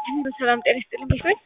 ሰላም ጤና ይስጥልኝ ቤት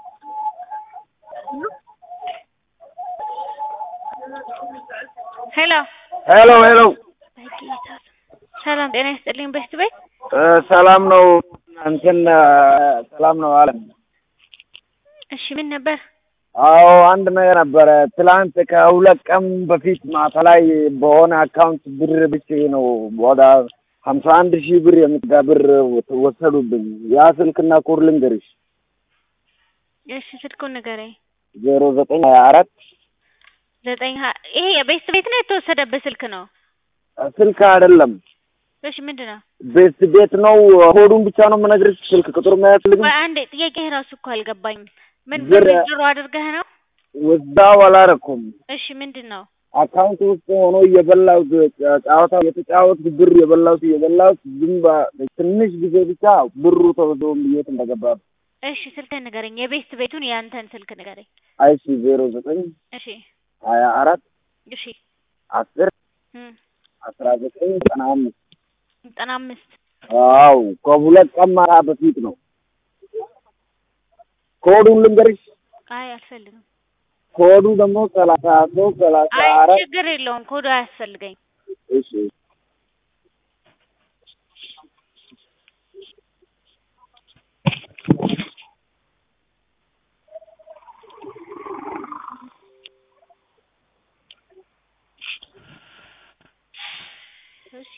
ሄሎ ሄሎ ሄሎ በጌታ ሰላም ጤና ይስጥልኝ ቤት ቤት ሰላም ነው እንትን ሰላም ነው አለም እሺ ምን ነበር አዎ አንድ ነገር ነበረ ትላንት ከሁለት ቀን በፊት ማታ ላይ በሆነ አካውንት ብር ብቼ ነው ወደ ሀምሳ አንድ ሺህ ብር የምትጋ ብር ወሰዱብኝ ያ ስልክና ኮድ ልንገርሽ እሺ ስልኩን ንገረኝ ዜሮ ዘጠኝ ሀያ አራት ዘጠኝ ሀ- ይሄ የቤት ቤት ነው የተወሰደበት ስልክ ነው ስልክ አይደለም እሺ ምንድን ነው ቤት ቤት ነው ኮዱን ብቻ ነው የምነግርሽ ስልክ ቁጥር ማያስፈልግም ቆይ አንዴ ጥያቄ ራሱ እኮ አልገባኝም ምን ብር- ብር ድሮ አድርገህ ነው ወዛው አላረኩም እሺ ምንድን ነው አካውንት ውስጥ ሆኖ እየበላሁት ጨዋታ የተጫወትኩ ብር የበላሁት እየበላሁት ዝም በ- ትንሽ ጊዜ ብቻ ብሩ ተወዶ የት እንደገባ እሺ ስልክህን ንገረኝ የቤት ቤቱን የአንተን ስልክ ንገረኝ አይሲ ዜሮ ዘጠኝ እሺ ሀያ አራት እሺ አስር እም፣ አስራ ዘጠኝ ዘጠና አምስት ዘጠና አምስት አው ከሁለት ቀን ማታ በፊት ነው። ኮዱን ልንገርሽ። አይ አልፈልግም ኮዱ ደግሞ ሰላሳ ሶስት ሰላሳ አይ አራት ችግር የለውም ኮዱ አያስፈልገኝ እሺ እሺ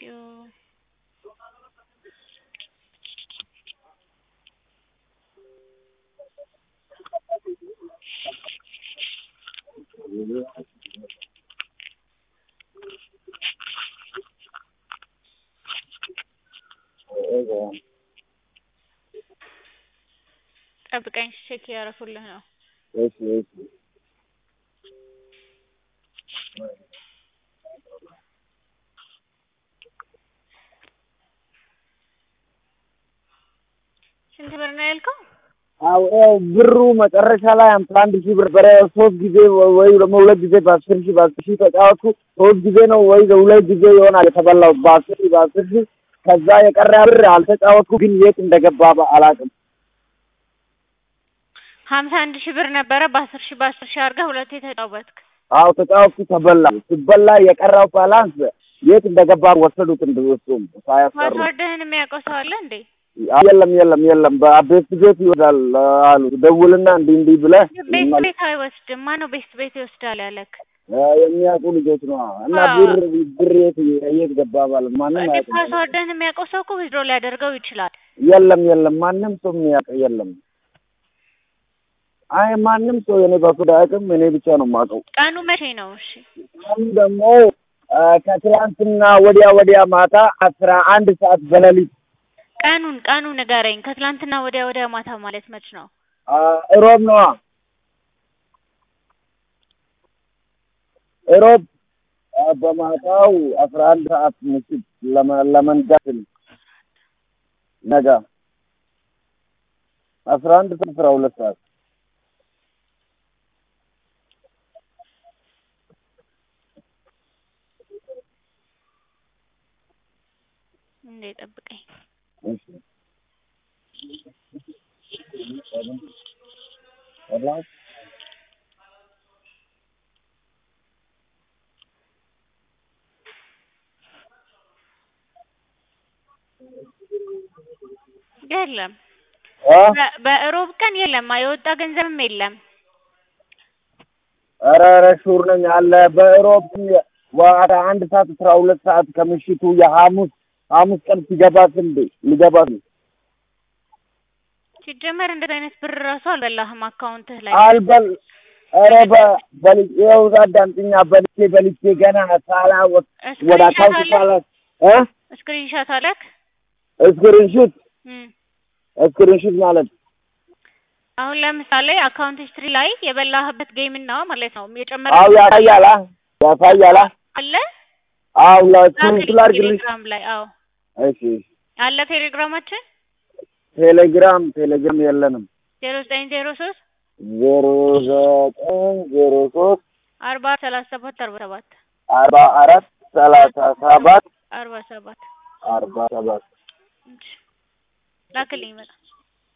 ጠብቀኝ ቼክ እያደረኩልህ ነው እሺ እሺ ስንት ብር ነው ያልከው አዎ ያው ብሩ መጨረሻ ላይ አምሳ አንድ ሺህ ብር በረ ሶስት ጊዜ ወይ ደግሞ ሁለት ጊዜ በአስር ሺህ በአስር ሺህ ተጫወትኩ። ሶስት ጊዜ ነው ወይ ሁለት ጊዜ ይሆናል የተበላሁት በአስር ሺህ በአስር ሺህ። ከዛ የቀረ ብር አልተጫወትኩ፣ ግን የት እንደገባ አላውቅም። ሀምሳ አንድ ሺህ ብር ነበረ በአስር ሺህ በአስር ሺህ አድርገህ ሁለቴ ተጫወትክ አዎ ተጫወትኩ፣ ተበላ። ሲበላ የቀረው ባላንስ የት እንደገባ ወሰዱት። እንደወሰዱም ሳያስቀሩ ፓስወርድህን የሚያውቀው ሰው አለ እንዴ የለም የለም የለም በቤት ቤት ይወስዳል አሉ። ደውልና እንዲህ እንዲህ ብለህ ቤት ቤት አይወስድም ማነው ቤት ቤት ይወስዳል ያለክ የሚያውቁ ልጆች ነው እና አዎ። ብር ብር የት የት ገባ ማለት ማንም እንዴ አያውቅም። ፓስወርድህን የሚያውቀው ሰው እኮ ዊዝድሮ ሊያደርገው ይችላል የለም የለም ማንም ሰው የሚያውቅ የለም። አይ ማንም ሰው የኔ በኩል አያውቅም። እኔ ብቻ ነው የማውቀው። ቀኑ መቼ ነው እሺ አሁን ደግሞ አ፣ ከትላንትና ወዲያ ወዲያ ማታ አስራ አንድ ሰዓት በሌሊት ቀኑን ቀኑ ንገረኝ ከትላንትና ወዲያ ወዲያ ማታ ማለት መች ነው አ፣ እሮብ ነዋ እሮብ አ፣ በማታው አስራ አንድ ሰዓት ምሽት ለመ- ለመንጋት ነጋ አስራ አንድ ሰዓት አስራ ሁለት ሰዓት እንዴ ጠብቀኝ እሺ ሰላም የለም አ በ- በእሮብ ቀን የለም የወጣ ገንዘብም የለም ኧረ ኧረ ሹር ነኝ አለ በእሮብ ወደ አንድ ሰዓት አስራ ሁለት ሰዓት ከምሽቱ የሐሙስ ሐሙስ ቀን ሲገባት እንዴ ሊገባት ነው ሲጀመር እንደዚህ አይነት ብር ራሱ አልበላህም አካውንትህ ላይ አልበል ኧረ በ- በል- ይኸው አዳምጪኛ በልቼ በልቼ ገና ሳላወቅ ወደ ስክሪንሻት አካውንት አለ ሳላ እ ስክሪንሻት አለክ ስክሪንሹት እም። ስክሪንሹት ማለት አሁን ለምሳሌ አካውንት ሂስትሪ ላይ የበላህበት ጌም እና ማለት ነው የጨመረ አው ያሳያላ ያሳያላ አለ አው ላክልኝ ለስክሪንሹት ላድርግልሽ ቴሌግራም ላይ አዎ እሺ አለ ቴሌግራማችን ቴሌግራም ቴሌግራም የለንም ዜሮ ዘጠኝ ዜሮ ሶስት ዜሮ ዘጠኝ ዜሮ ሶስት አርባ ሰላሳ ሰባት አርባ ሰባት አርባ አራት ሰላሳ ሰባት አርባ ሰባት አርባ ሰባት ላክልኝ በጣም